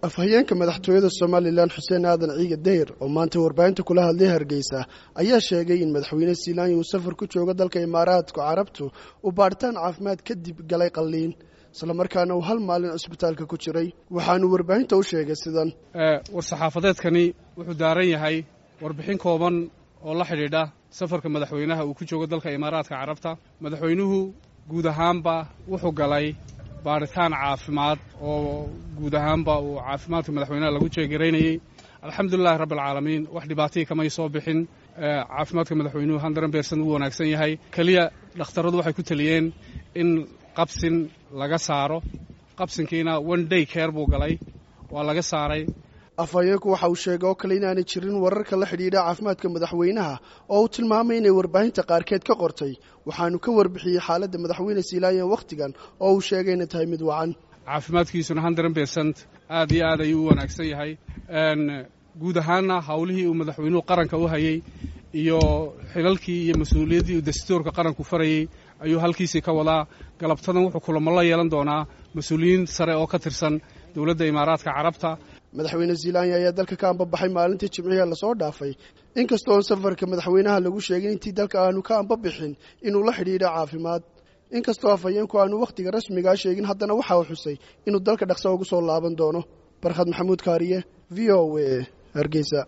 afhayeenka madaxtooyada somalilan xuseen aadan ciige dayr oo maanta warbaahinta kula hadlay hargeysa ayaa sheegay in madaxweyne siilaanya uu safar ku joogo dalka imaaraadka carabtu uu baadhitaan caafimaad kadib galay qalliin islamarkaana uu hal maalin cusbitaalka ku jiray waxaanu warbaahinta u sheegay sidan war-saxaafadeedkani wuxuu daaran yahay warbixin kooban oo la xidhiidha safarka madaxweynaha uu ku joogo dalka imaaraadka carabta madaxweynuhu guud ahaanba wuxuu galay baadhitaan caafimaad oo guud ahaanba uu caafimaadka madaxweynaha lagu jeegaraynayey alxamdulilahi rabbi alcaalamiin wax dhibaatihii kamay soo bixin caafimaadka madaxweynuhu handaran beersan uu wanaagsan yahay keliya dhakhtarradu waxay ku teliyeen in qabsin laga saaro qabsinkiina one day care buu galay waa laga saaray afhayeenku waxa uu sheegay oo kale inaanay jirin wararka la xidhiidha caafimaadka madaxweynaha oo uu tilmaamay inay warbaahinta qaarkeed ka qortay waxaanu ka warbixiyey xaaladda madaxweyne siilaanya wakhtigan oo uu sheegay inay tahay mid wacan caafimaadkiisuna hundred bersent aad iyo aad ayuu u wanaagsan yahay guud ahaanna howlihii uu madaxweynuhu qaranka u hayey iyo xilalkii iyo mas-uuliyaddii uu dastuurka qaranku farayey ayuu halkiisii ka wadaa galabtadan wuxuu kulamo la yeelan doonaa mas-uuliyiin sare oo ka tirsan dowladda imaaraadka carabta madaxweyne ziilanya ayaa dalka ka ambabaxay maalintii jimciga lasoo dhaafay inkastoo on safarka madaxweynaha lagu sheegay intii dalka aanu ka ambabixin inuu la xidhiidha caafimaad inkastoo afhayeenku aanu wakhtiga rasmigaa sheegin haddana waxa uu xusay inuu dalka dhaqso ugu soo laaban doono barkhad maxamuud kaariye v o a hargeysa